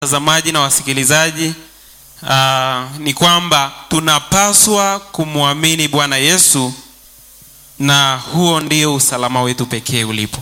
watazamaji na wasikilizaji uh, ni kwamba tunapaswa kumwamini bwana yesu na huo ndio usalama wetu pekee ulipo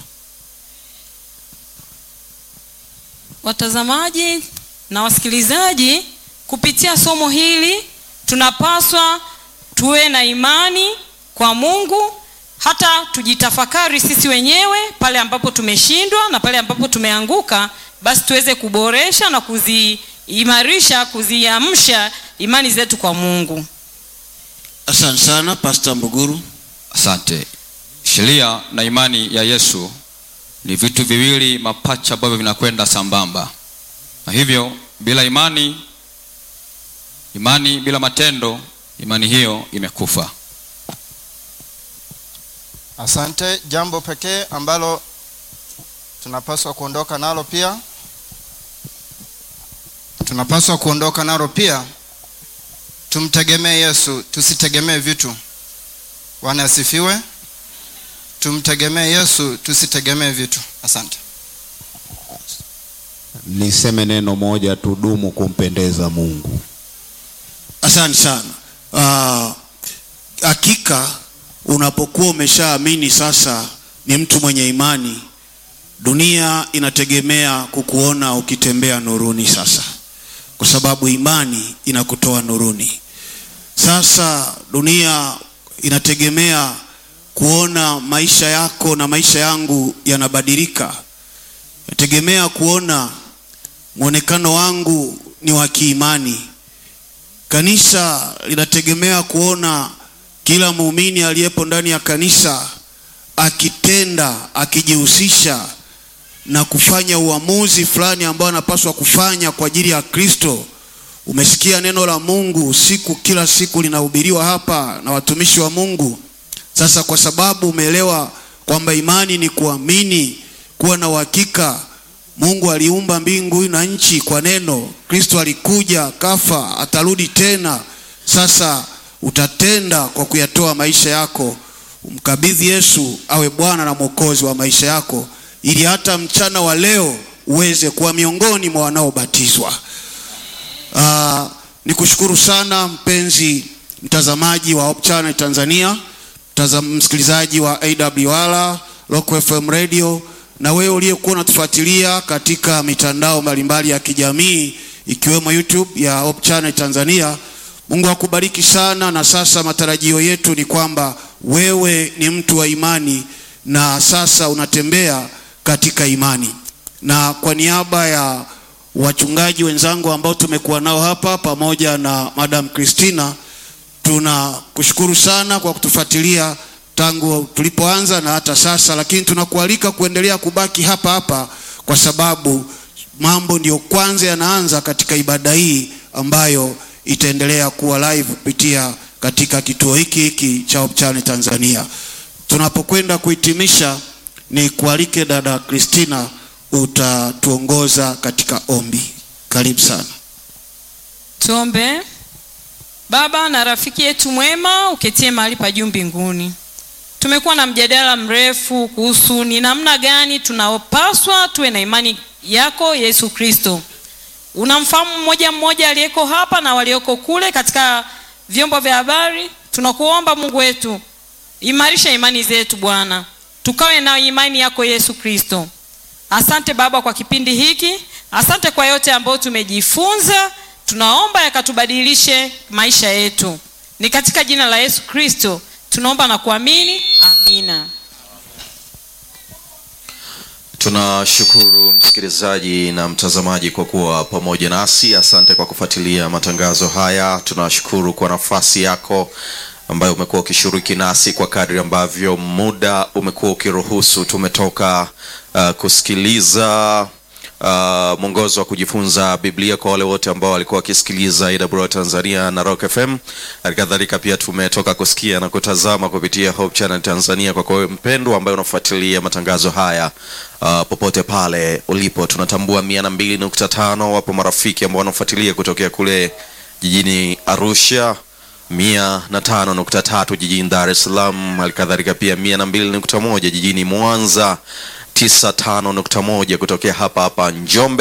watazamaji na wasikilizaji kupitia somo hili tunapaswa tuwe na imani kwa mungu hata tujitafakari sisi wenyewe pale ambapo tumeshindwa na pale ambapo tumeanguka basi tuweze kuboresha na kuziimarisha kuziamsha imani zetu kwa mungu asante sana pasta mbuguru asante sheria na imani ya yesu ni vitu viwili mapacha ambavyo vinakwenda sambamba na hivyo bila imani imani bila matendo imani hiyo imekufa asante jambo pekee ambalo tunapaswa kuondoka nalo pia tunapaswa kuondoka nalo pia tumtegemee yesu tusitegemee vitu bwana asifiwe tumtegemee yesu tusitegemee vitu asante niseme neno moja tudumu kumpendeza mungu asante sana Ah, hakika unapokuwa umeshaamini sasa ni mtu mwenye imani dunia inategemea kukuona ukitembea nuruni sasa kwa sababu imani inakutoa nuruni sasa dunia inategemea kuona maisha yako na maisha yangu yanabadilika inategemea kuona mwonekano wangu ni wa kiimani kanisa linategemea kuona kila muumini aliyepo ndani ya kanisa akitenda akijihusisha na kufanya uamuzi fulani ambao anapaswa kufanya kwa ajili ya kristo umesikia neno la mungu usiku kila siku linahubiriwa hapa na watumishi wa mungu sasa kwa sababu umeelewa kwamba imani ni kuamini kuwa na uhakika mungu aliumba mbingu na nchi kwa neno kristo alikuja kafa atarudi tena sasa utatenda kwa kuyatoa maisha yako umkabidhi yesu awe bwana na mwokozi wa maisha yako ili hata mchana wa leo uweze kuwa miongoni mwa wanaobatizwa uh, ni kushukuru sana mpenzi mtazamaji wa Hope Channel Tanzania mtazam, msikilizaji wa AWR Local FM Radio na wewe uliyekuwa unatufuatilia katika mitandao mbalimbali ya kijamii ikiwemo YouTube ya Hope Channel Tanzania. Mungu akubariki sana, na sasa matarajio yetu ni kwamba wewe ni mtu wa imani na sasa unatembea katika imani, na kwa niaba ya wachungaji wenzangu ambao tumekuwa nao hapa pamoja na Madam Christina, tunakushukuru sana kwa kutufuatilia tangu tulipoanza na hata sasa, lakini tunakualika kuendelea kubaki hapa hapa kwa sababu mambo ndiyo kwanza yanaanza katika ibada hii ambayo itaendelea kuwa live kupitia katika kituo hiki hiki cha Hope Channel Tanzania. Tunapokwenda kuhitimisha, ni kualike dada Christina, utatuongoza katika ombi. Karibu sana. tuombe baba na rafiki yetu mwema uketie mahali pa juu mbinguni tumekuwa na mjadala mrefu kuhusu ni namna gani tunaopaswa tuwe na imani yako yesu kristo unamfahamu mmoja mmoja aliyeko hapa na walioko kule katika vyombo vya habari tunakuomba mungu wetu imarisha imani zetu bwana tukawe na imani yako yesu kristo asante baba kwa kipindi hiki asante kwa yote ambayo tumejifunza tunaomba yakatubadilishe maisha yetu ni katika jina la yesu kristo tunaomba na kuamini amina tunashukuru msikilizaji na mtazamaji kwa kuwa pamoja nasi asante kwa kufuatilia matangazo haya tunashukuru kwa nafasi yako ambayo umekuwa ukishiriki nasi kwa kadri ambavyo muda umekuwa ukiruhusu tumetoka uh, kusikiliza uh, mwongozo wa kujifunza biblia kwa wale wote ambao walikuwa wakisikiliza awr tanzania na rock fm halikadhalika pia tumetoka kusikia na kutazama kupitia hope channel tanzania kwa kwawe mpendwa ambaye unafuatilia matangazo haya uh, popote pale ulipo tunatambua mia na mbili nukta tano wapo marafiki ambao wanafuatilia kutokea kule jijini arusha mia na tano nukta tatu jijini dar es salaam halikadhalika pia mia na mbili nukta moja jijini mwanza 95.1 kutokea hapa hapa Njombe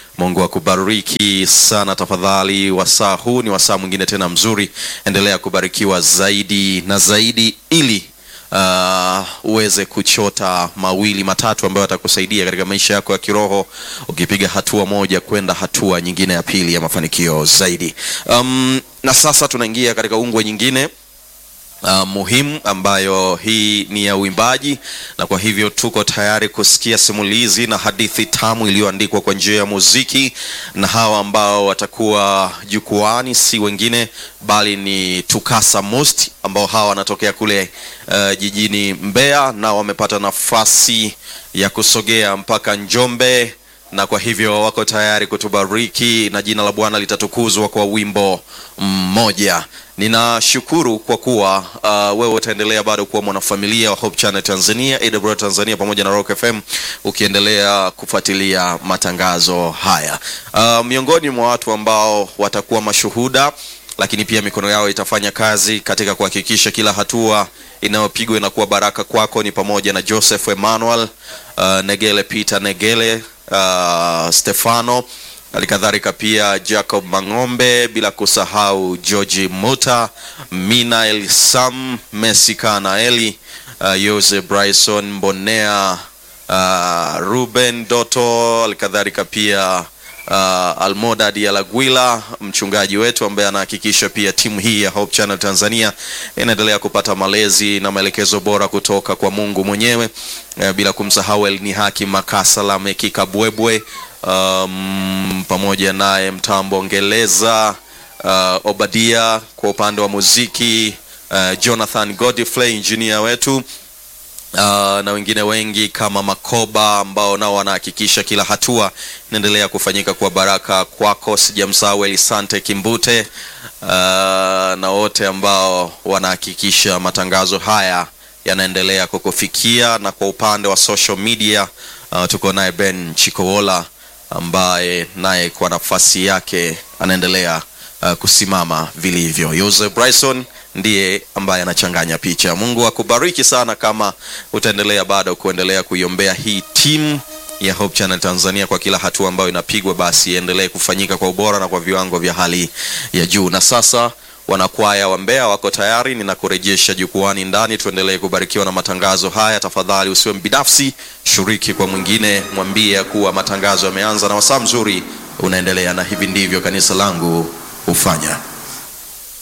mungu akubariki sana tafadhali wasaa huu ni wasaa mwingine tena mzuri endelea kubarikiwa zaidi na zaidi ili uh, uweze kuchota mawili matatu ambayo atakusaidia katika maisha yako ya kiroho ukipiga hatua moja kwenda hatua nyingine ya pili ya mafanikio zaidi um, na sasa tunaingia katika ungwe nyingine uh, muhimu ambayo hii ni ya uimbaji na kwa hivyo tuko tayari kusikia simulizi na hadithi tamu iliyoandikwa kwa njia ya muziki na hawa ambao watakuwa jukwani si wengine bali ni tukasa most ambao hawa wanatokea kule uh, jijini mbeya na wamepata nafasi ya kusogea mpaka njombe na kwa hivyo wako tayari kutubariki na jina la bwana litatukuzwa kwa wimbo mmoja ninashukuru kwa kuwa uh, wewe utaendelea bado kuwa mwanafamilia wa hope channel tanzania awr tanzania pamoja na rock fm ukiendelea kufuatilia matangazo haya uh, miongoni mwa watu ambao watakuwa mashuhuda lakini pia mikono yao itafanya kazi katika kuhakikisha kila hatua inayopigwa inakuwa baraka kwako ni pamoja na joseph emmanuel uh, negele peter negele uh, stefano halikadhalika pia jacob mang'ombe bila kusahau georgi muta minael sam messi kanaeli uh, yose bryson mbonea uh, ruben doto halikadhalika pia uh, almoda dialagwila mchungaji wetu ambaye anahakikisha pia timu hii ya hope channel tanzania inaendelea kupata malezi na maelekezo bora kutoka kwa mungu mwenyewe uh, bila kumsahau elni haki makasala mekika bwebwe um, pamoja naye mtambo ngeleza uh, obadia kwa upande wa muziki uh, jonathan godfrey injinia wetu Uh, na wengine wengi kama makoba ambao nao wanahakikisha kila hatua inaendelea kufanyika kwa baraka kwako sijamsahau elisante kimbute uh, na wote ambao wanahakikisha matangazo haya yanaendelea kukufikia na kwa upande wa social media uh, tuko naye ben chikowola ambaye naye kwa nafasi yake anaendelea uh, kusimama vilivyo yose bryson ndiye ambaye anachanganya picha mungu akubariki sana kama utaendelea bado kuendelea kuiombea hii timu ya hope channel tanzania kwa kila hatua ambayo inapigwa basi iendelee kufanyika kwa ubora na kwa viwango vya hali ya juu na sasa wanakwaya wa mbea wako tayari ninakurejesha jukwani ndani tuendelee kubarikiwa na matangazo haya tafadhali usiwe mbinafsi shiriki kwa mwingine mwambie kuwa matangazo yameanza na wasaa mzuri unaendelea na hivi ndivyo kanisa langu hufanya